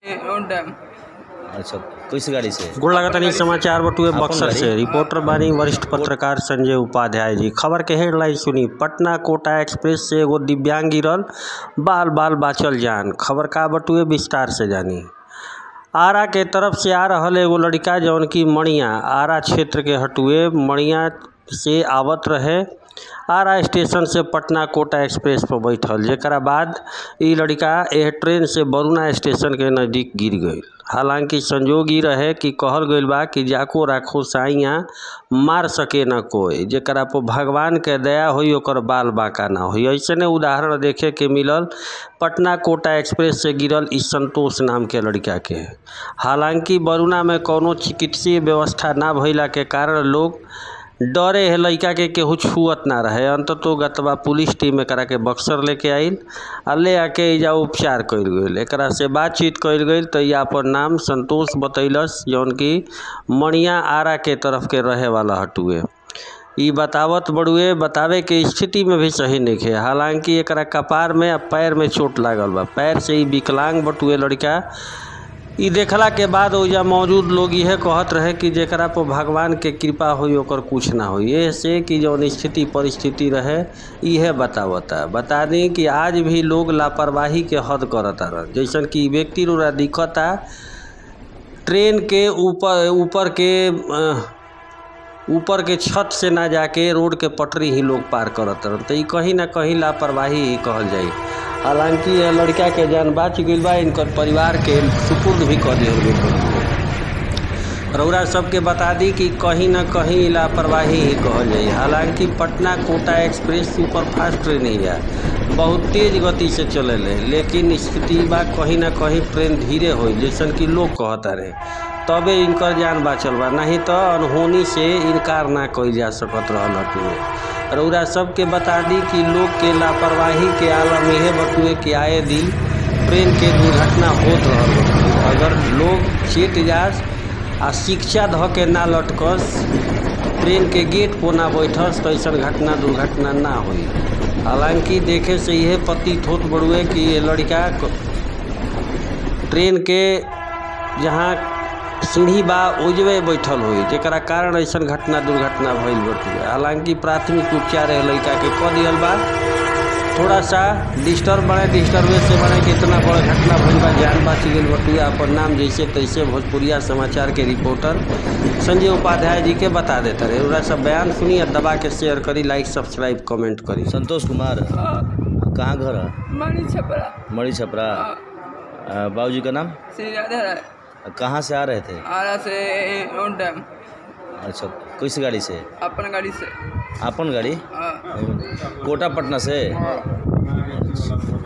On time अच्छा किस गाड़ी से गोड़ लगातानी समाचार बटुए आपन बक्सर गाड़ी? से रिपोर्टर बानी वरिष्ठ पत्रकार संजय उपाध्याय जी खबर के हेडलाइन सुनी पटना कोटा एक्सप्रेस से एगो दिव्यांग गिरल बाल बाल बाचल जान खबर का बटुए विस्तार से जानी आरा के तरफ से आ रहल एगो लड़का जौन की मणिया आरा क्षेत्र के हटुए मणिया से आवत रहे आरा स्टेशन से पटना कोटा एक्सप्रेस पर बैठल जेकरा बाद ई लड़का एह ट्रेन से बरुणा स्टेशन के नज़दीक गिर गई हालांकि संजोग ई रहे कि कहल गईल बा कि जाको राखो साइया मार सके न कोई जेकरा पर भगवान के दया होई ओकर बाल बांका ना होई ऐसने उदाहरण देखे के मिलल पटना कोटा एक्सप्रेस से गिरल इस संतोष नाम के लड़का के हालांकि बरुणा में कौनो चिकित्सीय व्यवस्था ना भइला के कारण लोग डरे है लड़का के केहू छुअत ना रहे अंततो गतवा पुलिस टीम एकरा के बक्सर लेके आइल आ ले आके एजा उपचार कइल गइल एकरा से बातचीत कइल गइल तो या अपन नाम संतोष बतैलस जौन कि मणिया आरा के तरफ के रहे वाला हटुए ई बतावत बड़ुए बतावे के स्थिति में भी सही नहीं है हालांकि एकरा कपार में आ पैर में चोट लागल बा पैर से ई विकलांग बटुए लड़का ई देखला के बाद ओइजा मौजूद लोग यह कहत रहे कि जेकरा पर भगवान के कृपा होई ओकर कुछ ना होई एह से कि जौन स्थिति परिस्थिति रहे इहे बतावता बता दी कि आज भी लोग लापरवाही के हद करता रह जैसन कि व्यक्ति रोरा दिखता ट्रेन के ऊपर ऊपर के अ, ऊपर के छत से ना जाके रोड के पटरी ही लोग पार करत रहन तो ई कहीं ना कहीं लापरवाही ही कहल जाई हालांकि यह लड़का के जान बाच गइल बा इनकर परिवार के सुपुर्द भी कर दिहल गइल बा रउरा सबके बता दी कि कहीं ना कहीं लापरवाही ही कहल जाई हालांकि Patna Kota express super fast train ही है बहुत तेज गति से चलेले लेकिन स्थिति बा कहीं ना कहीं ट्रेन धीरे हो जैसन कि लोग कहता रहे तबे इनकर जान बाचल बा नहीं तो अनहोनी से इनकार ना कइल जा सकत रहल हटुए रउरा सबके बता दी कि लोग के लापरवाही के आलम इहे बटुए कि आए दिन ट्रेन के दुर्घटना होत रहल बटुए अगर लोग चेत जास आ शिक्षा ध के ना लटकस ट्रेन के गेट पर ना बैठस तो ऐसा घटना दुर्घटना ना होई हालांकि देखे से यह प्रतीत होत बड़ुए कि ये लड़का क- ट्रेन के जहाँ सीढ़ी बा ओजवे बैठल होई जेकरा कारण ऐसा घटना दुर्घटना भइल बटुए हालांकि प्राथमिक उपचार है लड़का के कह दिहल बा थोड़ा सा डिस्टर्ब बने डिस्टर्बेंस से बने कि इतना बड़ा घटना भइल बा जान बाच गेल बटुए अपन नाम जैसे तैसे भोजपुरिया समाचार के रिपोर्टर संजय उपाध्याय जी के बता देता रहे ओरा सब बयान सुनी और दबा के शेयर करी लाइक सब्सक्राइब कमेंट करी संतोष कुमार कहाँ घर है मणि छपरा मड़ी छपरा बाबूजी का नाम श्री राधा राय कहाँ से आ रहे थे आरा से ऑन टाइम अच्छा किस गाड़ी से अपन गाड़ी से अपन गाड़ी हाँ कोटा पटना से अच्छा